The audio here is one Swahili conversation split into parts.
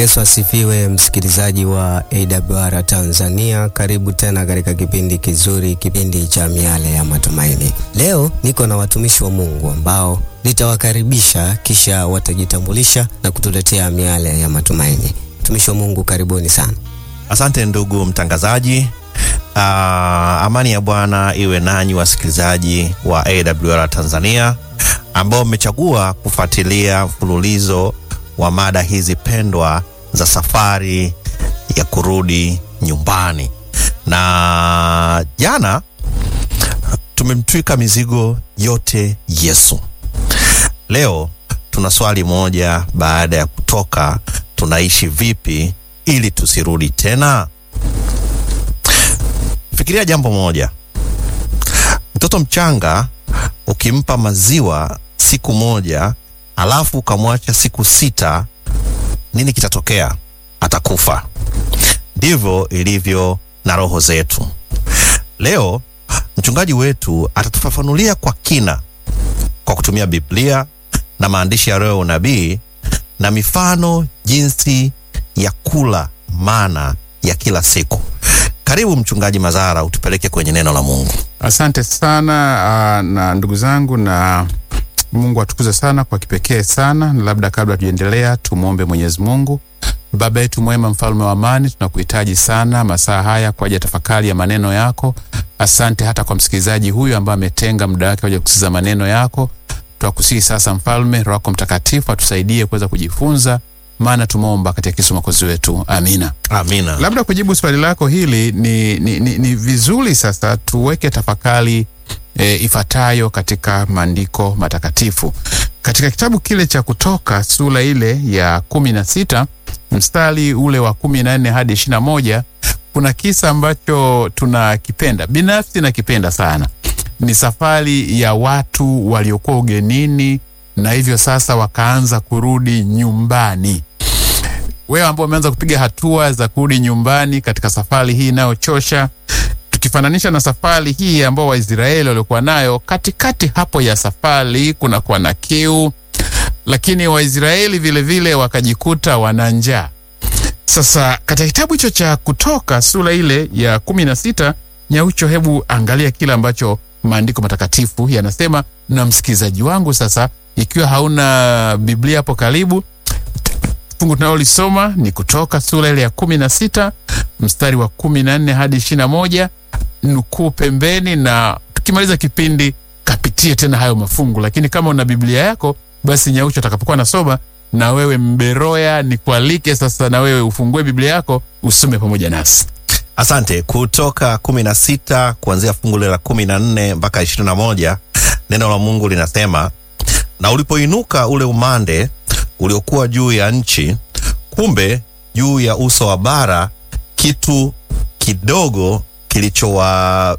Yesu asifiwe, msikilizaji wa AWR Tanzania, karibu tena katika kipindi kizuri, kipindi cha miale ya matumaini. Leo niko na watumishi wa Mungu ambao nitawakaribisha kisha watajitambulisha na kutuletea miale ya matumaini. Watumishi wa Mungu, karibuni sana. Asante ndugu mtangazaji. Uh, amani ya Bwana iwe nanyi wasikilizaji wa AWR Tanzania ambao mmechagua kufuatilia mfululizo wa mada hizi pendwa za safari ya kurudi nyumbani. Na jana tumemtwika mizigo yote Yesu. Leo tuna swali moja, baada ya kutoka tunaishi vipi ili tusirudi tena? Fikiria jambo moja. Mtoto mchanga ukimpa maziwa siku moja alafu ukamwacha siku sita, nini kitatokea? Atakufa. Ndivyo ilivyo na roho zetu. Leo mchungaji wetu atatufafanulia kwa kina kwa kutumia Biblia na maandishi ya roho ya unabii na mifano jinsi ya kula mana ya kila siku. Karibu Mchungaji Mazara, utupeleke kwenye neno la Mungu. Asante sana uh, na ndugu zangu, na Mungu atukuze sana kwa kipekee sana. Na labda kabla tujaendelea, tumwombe Mwenyezi Mungu. Baba yetu mwema, mfalme wa amani, tunakuhitaji sana masaa haya kwa ajili ya tafakari ya maneno yako. Asante hata kwa msikilizaji huyu ambaye ametenga muda wake kwa ajili ya kusikiza maneno yako. Twakusihi sasa, Mfalme, Roho yako Mtakatifu atusaidie kuweza kujifunza, maana tumeomba katika Kristo Mwokozi wetu, amina. Amina. Labda kujibu swali lako hili ni, ni, ni, ni vizuri sasa tuweke tafakari e, ifatayo katika maandiko matakatifu katika kitabu kile cha Kutoka sura ile ya kumi na sita mstari ule wa kumi na nne hadi ishirini na moja kuna kisa ambacho tunakipenda binafsi, nakipenda sana. Ni safari ya watu waliokuwa ugenini na hivyo sasa wakaanza kurudi nyumbani wewe ambao umeanza kupiga hatua za kurudi nyumbani katika safari hii inayochosha, tukifananisha na safari hii ambao Waisraeli waliokuwa nayo, katikati hapo ya safari kunakuwa na kiu, lakini Waisraeli vilevile wakajikuta wana njaa. Sasa katika kitabu hicho cha Kutoka sura ile ya kumi na sita Nyaucho, hebu angalia kile ambacho maandiko matakatifu yanasema. Na msikilizaji wangu, sasa ikiwa hauna Biblia hapo karibu fungu tunalolisoma ni Kutoka sura ile ya kumi na sita mstari wa kumi na nne hadi ishirini na moja nukuu pembeni, na tukimaliza kipindi kapitie tena hayo mafungu. Lakini kama una Biblia yako basi Nyaucho atakapokuwa nasoma na wewe Mberoya, nikualike sasa na wewe ufungue Biblia yako usome pamoja nasi. Asante. Kutoka kumi na sita kuanzia fungu la kumi na nne mpaka ishirini na moja neno la Mungu linasema, na ulipoinuka ule umande uliokuwa juu ya nchi, kumbe juu ya uso wa bara kitu kidogo kilichowa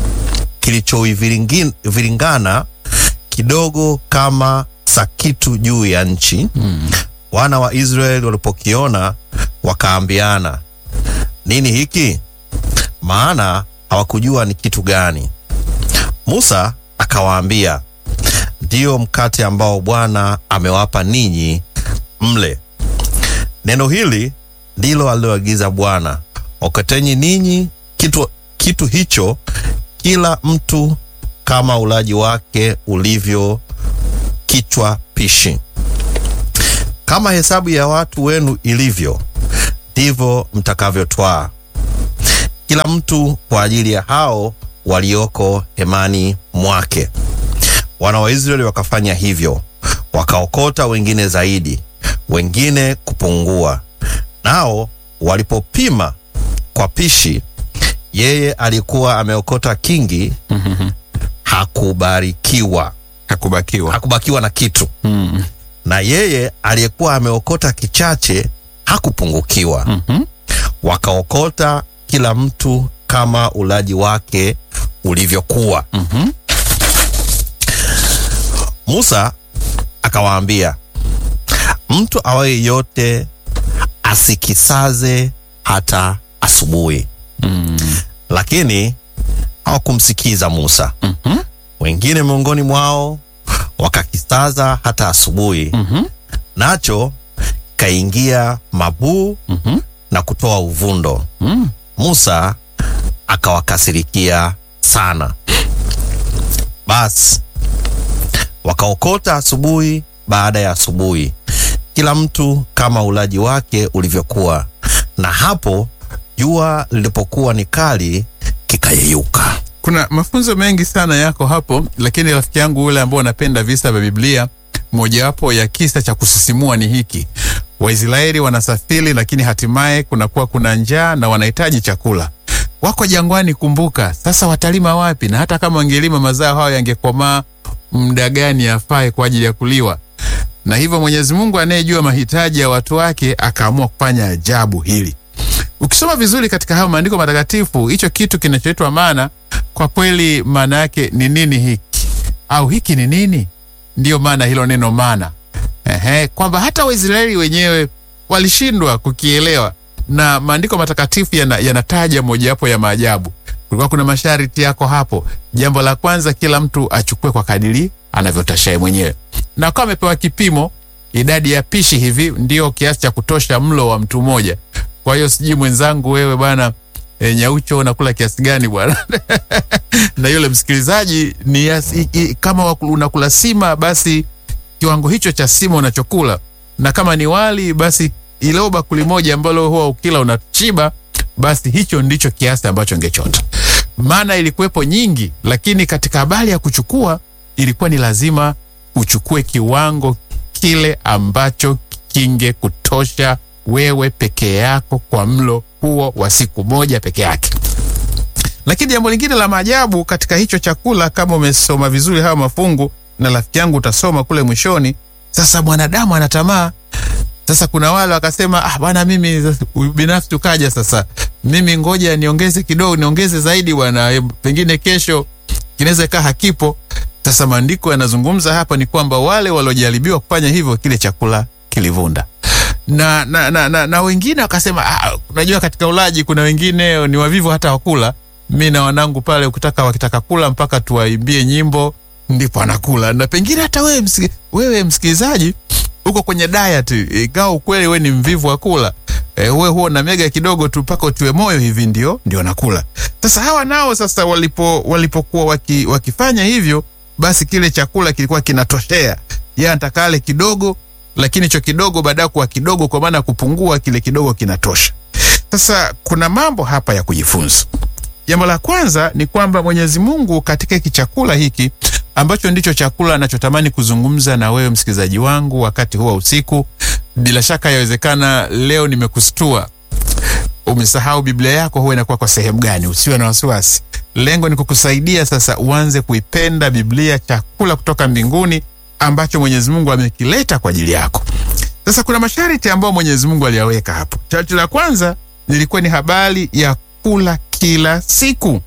kilichoviringana kidogo kama sakitu juu ya nchi mm. Wana wa Israeli walipokiona wakaambiana, nini hiki? Maana hawakujua ni kitu gani. Musa akawaambia, ndiyo mkate ambao Bwana amewapa ninyi mle. Neno hili ndilo aliloagiza Bwana, okoteni ninyi kitu, kitu hicho kila mtu kama ulaji wake ulivyo kichwa pishi. Kama hesabu ya watu wenu ilivyo, ndivyo mtakavyotwaa kila mtu kwa ajili ya hao walioko hemani mwake. Wana wa Israeli wakafanya hivyo, wakaokota wengine zaidi, wengine kupungua. Nao walipopima kwa pishi, yeye alikuwa ameokota kingi, hakubarikiwa, Hakubakiwa hakubakiwa na kitu mm. na yeye aliyekuwa ameokota kichache hakupungukiwa. Mhm. Wakaokota kila mtu kama ulaji wake ulivyokuwa. Mhm. Musa akawaambia, mtu awaye yote asikisaze hata asubuhi. Mm. Lakini hawakumsikiza Musa. Mhm. Wengine miongoni mwao wakakisaza hata asubuhi, Mhm. nacho ikaingia mabuu Mhm. na kutoa uvundo. Mm. Musa akawakasirikia sana. Basi wakaokota asubuhi baada ya asubuhi, kila mtu kama ulaji wake ulivyokuwa, na hapo jua lilipokuwa ni kali kikayeyuka. Kuna mafunzo mengi sana yako hapo, lakini rafiki yangu ule ambao unapenda visa vya Biblia, mojawapo ya kisa cha kusisimua ni hiki: Waisraeli wanasafiri, lakini hatimaye kunakuwa kuna njaa na wanahitaji chakula. Wako jangwani, kumbuka. Sasa watalima wapi? Na hata kama wangelima mazao hayo yangekomaa muda gani afae kwa ajili ya kuliwa? Na hivyo Mwenyezi Mungu anayejua mahitaji ya watu wake akaamua kufanya ajabu hili. Ukisoma vizuri katika hayo maandiko matakatifu, hicho kitu kinachoitwa mana, kwa kweli maana yake ni nini hiki au hiki ni nini? Ndiyo maana hilo neno mana, ehe, kwamba hata Waisraeli wenyewe walishindwa kukielewa, na maandiko matakatifu yana- yanataja mojawapo ya maajabu. Kulikuwa kuna masharti yako hapo. Jambo la kwanza, kila mtu achukue kwa kadiri anavyotashaye mwenyewe, na kwa amepewa kipimo, idadi ya pishi hivi ndio kiasi cha kutosha mlo wa mtu mmoja. Kwa hiyo sijui mwenzangu wewe bwana e, Nyaucho unakula kiasi gani bwana? na yule msikilizaji ni yas, i, i, kama waku- unakula sima basi kiwango hicho cha sima unachokula, na kama ni wali basi ile bakuli moja ambalo huwa ukila unachiba, basi hicho ndicho kiasi ambacho ngechota. Maana ilikuwepo nyingi, lakini katika habari ya kuchukua ilikuwa ni lazima uchukue kiwango kile ambacho kinge kutosha wewe peke yako kwa mlo huo wa siku moja peke yake. Lakini jambo lingine la maajabu katika hicho chakula, kama umesoma vizuri hayo mafungu, na rafiki yangu utasoma kule mwishoni. Sasa mwanadamu ana tamaa. Sasa kuna wale wakasema, ah bwana, mimi binafsi tukaja sasa, mimi ngoja niongeze kidogo, niongeze zaidi bwana, eh, pengine kesho kinaweza kaa hakipo. Sasa maandiko yanazungumza hapa ni kwamba wale waliojaribiwa kufanya hivyo, kile chakula kilivunda na, na, na, na, na wengine wakasema ah, unajua katika ulaji kuna wengine ni wavivu hata wakula. Mi na wanangu pale, ukitaka wakitaka kula mpaka tuwaimbie nyimbo ndipo anakula, na pengine hata wewe, msiki, wewe msikilizaji uko kwenye diet, ingawa ukweli wewe ni mvivu wa kula e, wewe huo na mega kidogo tu mpaka utiwe moyo hivi ndio ndio nakula. Sasa hawa nao sasa walipo walipokuwa waki, wakifanya hivyo, basi kile chakula kilikuwa kinatoshea, yeye anataka ale kidogo lakini hicho kidogo baada ya kuwa kidogo, kwa maana ya kupungua, kile kidogo kinatosha. Sasa kuna mambo hapa ya kujifunza. Jambo la kwanza ni kwamba Mwenyezi Mungu katika hiki chakula hiki ambacho ndicho chakula anachotamani kuzungumza na wewe msikilizaji wangu wakati huwa usiku, bila shaka yawezekana leo nimekustua umesahau Biblia yako huwa inakuwa kwa sehemu gani? Usiwe na wasiwasi. Lengo ni kukusaidia sasa uanze kuipenda Biblia, chakula kutoka mbinguni ambacho Mwenyezi Mungu amekileta kwa ajili yako. Sasa kuna masharti ambayo Mwenyezi Mungu aliyaweka hapo. Sharti la kwanza lilikuwa ni habari ya kula kila siku.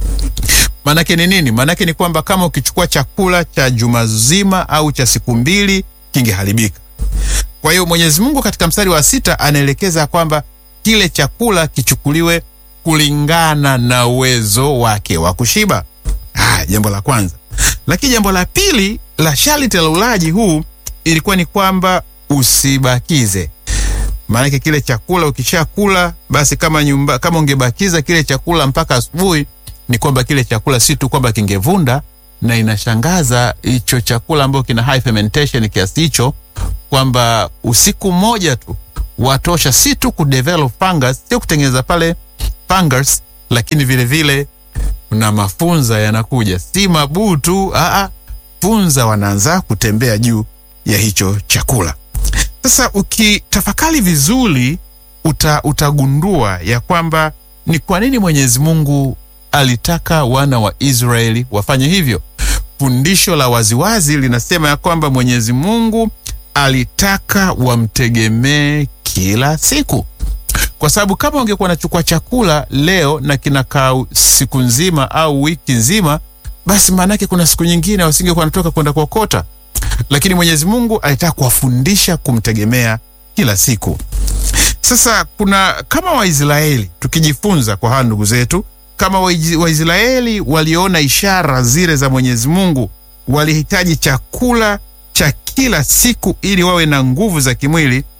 Maanake ni nini? Maanake ni kwamba kama ukichukua chakula cha juma zima au cha siku mbili kingeharibika. Kwa hiyo Mwenyezi Mungu katika mstari wa sita anaelekeza kwamba kile chakula kichukuliwe kulingana na uwezo wake wa kushiba. Ah, jambo la kwanza. Lakini jambo la pili la sharti la ulaji huu ilikuwa ni kwamba usibakize. Maanake kile chakula ukishakula, basi kama nyumba, kama ungebakiza kile chakula mpaka asubuhi, ni kwamba kile chakula si tu kwamba kingevunda, na inashangaza hicho chakula ambacho kina high fermentation kiasi hicho, kwamba usiku mmoja tu watosha si tu kudevelop fungus, sio kutengeneza pale fungus, lakini vile vile na mafunza yanakuja, si mabuu tu, aa, funza wanaanza kutembea juu ya hicho chakula. Sasa ukitafakari vizuri uta, utagundua ya kwamba ni kwa nini Mwenyezi Mungu alitaka wana wa Israeli wafanye hivyo. Fundisho la waziwazi linasema ya kwamba Mwenyezi Mungu alitaka wamtegemee kila siku, kwa sababu kama ungekuwa nachukua chakula leo na kinakaa siku nzima au wiki nzima, basi maanake kuna siku nyingine wasingekuwa wanatoka kwenda kuokota. Lakini Mwenyezi Mungu alitaka kuwafundisha kumtegemea kila siku. Sasa kuna kama Waisraeli tukijifunza kwa hawa ndugu zetu, kama Waisraeli waliona ishara zile za Mwenyezi Mungu, walihitaji chakula cha kila siku ili wawe na nguvu za kimwili.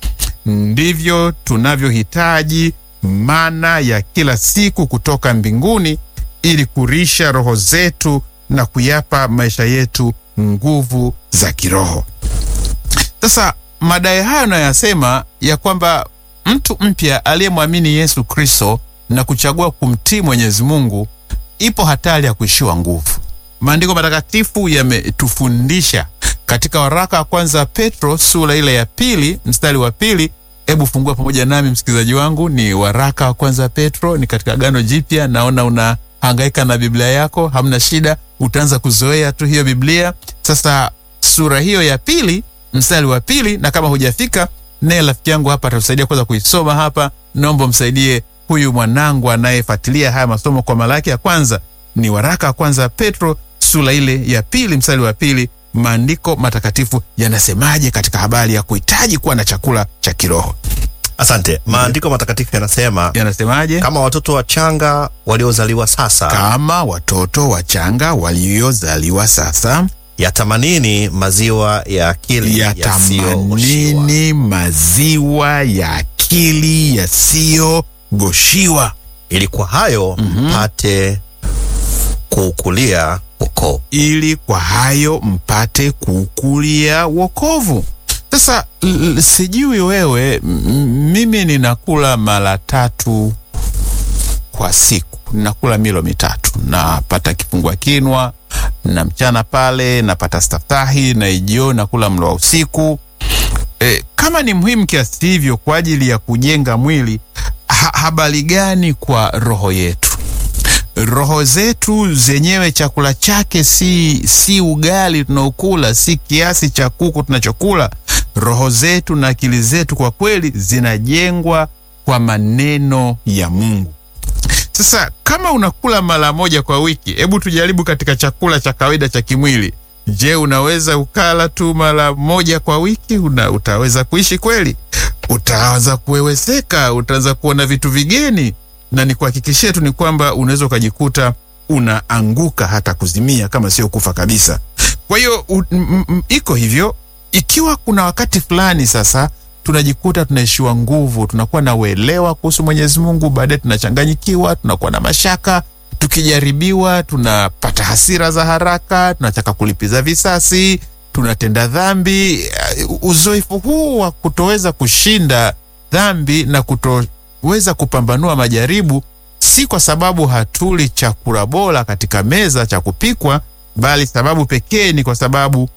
ndivyo tunavyohitaji mana ya kila siku kutoka mbinguni ili kurisha roho zetu na kuyapa maisha yetu nguvu za kiroho. Sasa madai hayo nayoyasema ya kwamba mtu mpya aliyemwamini Yesu Kristo na kuchagua kumtii Mwenyezi Mungu, ipo hatari ya kuishiwa nguvu. Maandiko matakatifu yametufundisha katika waraka wa kwanza wa Petro sura ile ya pili mstari wa pili. Hebu fungua pamoja nami msikilizaji wangu, ni waraka wa kwanza wa Petro, ni katika Agano Jipya. Naona unahangaika na Biblia yako, hamna shida, utaanza kuzoea tu hiyo Biblia. Sasa sura hiyo ya pili mstari wa pili, na kama hujafika naye rafiki yangu hapa atatusaidia kuweza kuisoma hapa. Naomba msaidie huyu mwanangu anayefuatilia haya masomo kwa mara yake ya kwanza. Ni waraka wa kwanza Petro sura ile ya pili mstari wa pili. Maandiko matakatifu yanasemaje katika habari ya kuhitaji kuwa na chakula cha kiroho? Asante. Maandiko matakatifu yanasema Yanasemaje? kama watoto wachanga waliozaliwa sasa, Kama watoto wachanga waliozaliwa sasa yatamanini maziwa ya akili yasiyogoshiwa, yatamanini maziwa ya akili yasiyogoshiwa ili kwa hayo mpate kuukulia wokovu. ili kwa hayo mpate kukulia wokovu. Sasa l- l- sijui wewe, m- mimi ninakula mara tatu kwa siku, ninakula milo mitatu, napata kifungua kinwa na mchana pale napata staftahi na jioni nakula mlo wa usiku. E, kama ni muhimu kiasi hivyo kwa ajili ya kujenga mwili, ha habari gani kwa roho yetu? roho zetu zenyewe chakula chake si, si ugali tunaokula, si kiasi cha kuku tunachokula. Roho zetu na akili zetu kwa kweli zinajengwa kwa maneno ya Mungu. Sasa kama unakula mara moja kwa wiki, hebu tujaribu katika chakula cha kawaida cha kimwili. Je, unaweza ukala tu mara moja kwa wiki? Una, utaweza kuishi kweli? Utaanza kuweweseka, utaanza kuona vitu vigeni, na nikuhakikishie tu ni kwamba unaweza ukajikuta unaanguka hata kuzimia, kama sio kufa kabisa. Kwa hiyo u- m- m- iko hivyo. Ikiwa kuna wakati fulani sasa tunajikuta tunaishiwa nguvu, tunakuwa na uelewa kuhusu Mwenyezi Mungu, baadaye tunachanganyikiwa, tunakuwa na mashaka, tukijaribiwa tunapata hasira za haraka, tunataka kulipiza visasi, tunatenda dhambi. Uh, Uzoefu huu wa kutoweza kushinda dhambi na kutoweza kupambanua majaribu si kwa sababu hatuli chakula bora katika meza cha kupikwa, bali sababu pekee ni kwa sababu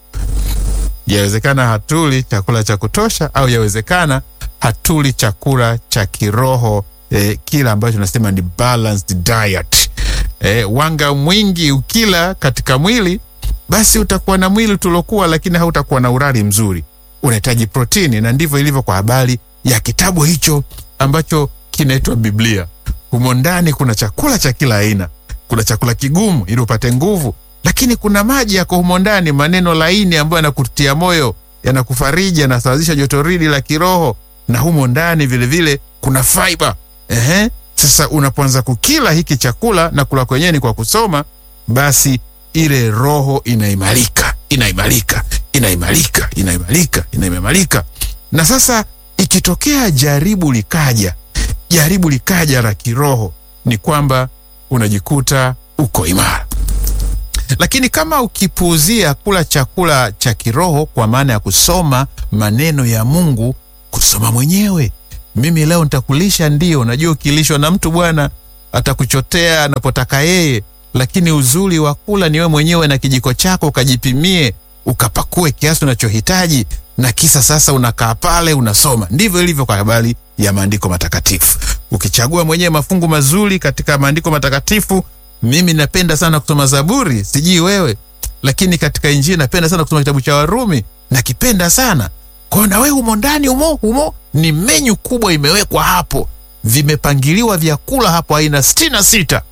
yawezekana hatuli chakula cha kutosha, au yawezekana hatuli chakula cha kiroho eh, kila ambacho tunasema ni balanced diet. Eh, wanga mwingi ukila katika mwili, basi utakuwa na mwili tulokuwa, lakini hautakuwa na urari mzuri. Unahitaji protini, na ndivyo ilivyo kwa habari ya kitabu hicho ambacho kinaitwa Biblia. Humo ndani kuna chakula cha kila aina. Kuna chakula kigumu ili upate nguvu, lakini kuna maji yako humo ndani, maneno laini ambayo yanakutia moyo, yanakufariji, yanasawazisha jotoridi la kiroho, na humo ndani vilevile kuna fiber. Ehe, sasa unapoanza kukila hiki chakula na kula kwenyewe ni kwa kusoma, basi ile roho inaimarika, inaimarika, inaimarika, inaimarika, inaimarika. Na sasa ikitokea jaribu likaja, jaribu likaja la kiroho, ni kwamba unajikuta uko imara. Lakini kama ukipuuzia kula chakula cha kiroho, kwa maana ya kusoma maneno ya Mungu, kusoma mwenyewe, mimi leo nitakulisha, ndio najua ukilishwa na mtu bwana atakuchotea anapotaka yeye, lakini uzuri wa kula ni wewe mwenyewe na kijiko chako, ukajipimie ukapakue kiasi unachohitaji na kisa sasa unakaa pale unasoma. Ndivyo ilivyo kwa habari ya maandiko matakatifu. Ukichagua mwenyewe mafungu mazuri katika maandiko matakatifu, mimi napenda sana kusoma Zaburi, sijui wewe, lakini katika Injili napenda sana kusoma kitabu cha Warumi, nakipenda sana kwao. Na wewe humo ndani humo humo, ni menyu kubwa imewekwa hapo, vimepangiliwa vyakula hapo aina sitini na sita.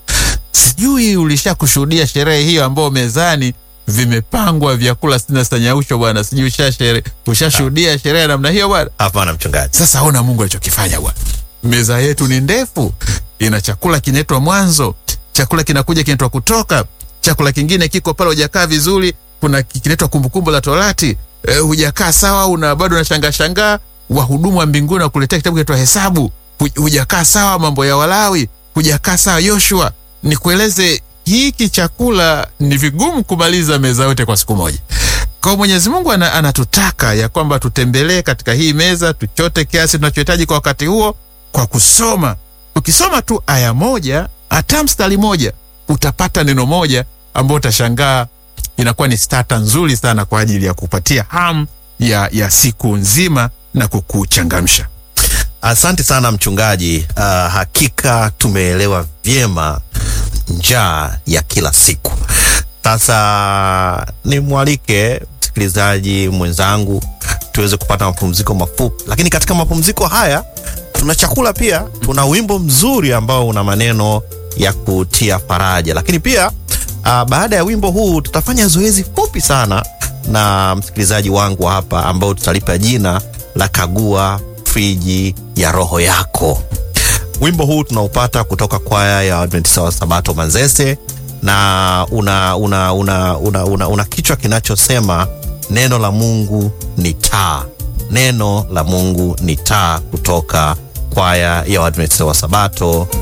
Sijui ulisha kushuhudia sherehe hiyo ambao mezani vimepangwa vyakula sitini na sita nyausho bwana, sijui ushashere ushashuhudia sherehe ya namna hiyo bwana. Hapana mchungaji. Sasa ona Mungu alichokifanya bwana. Meza yetu ni ndefu, ina chakula kinaitwa Mwanzo, chakula kinakuja kinaitwa Kutoka, chakula kingine kiko pale hujakaa vizuri, kuna ki- kinaitwa Kumbukumbu la Torati. E, hujakaa sawa, una bado unashangaa shangaa, wahudumu wa mbinguni wakuletea kitabu kinaitwa Hesabu, hu- hujakaa sawa mambo ya Walawi, hujakaa sawa Yoshua. Nikueleze, hiki chakula ni vigumu kumaliza meza yote kwa siku moja. Kwa hiyo Mwenyezi Mungu ana, anatutaka ya kwamba tutembelee katika hii meza, tuchote kiasi tunachohitaji kwa wakati huo kwa kusoma. Ukisoma tu aya moja, hata mstari moja, utapata neno moja ambao utashangaa inakuwa ni stata nzuri sana kwa ajili ya kupatia hamu ya, ya siku nzima na kukuchangamsha. Asante sana mchungaji. Uh, hakika tumeelewa vyema njaa ya kila siku. Sasa nimwalike msikilizaji mwenzangu tuweze kupata mapumziko mafupi, lakini katika mapumziko haya tuna chakula pia, tuna wimbo mzuri ambao una maneno ya kutia faraja, lakini pia uh, baada ya wimbo huu tutafanya zoezi fupi sana na msikilizaji wangu hapa ambao tutalipa jina la kagua friji ya roho yako. Wimbo huu tunaupata kutoka kwaya ya Adventista wa Sabato Manzese na una, una, una, una, una, una kichwa kinachosema neno la Mungu ni taa. Neno la Mungu ni taa, kutoka kwaya ya Adventista wa Sabato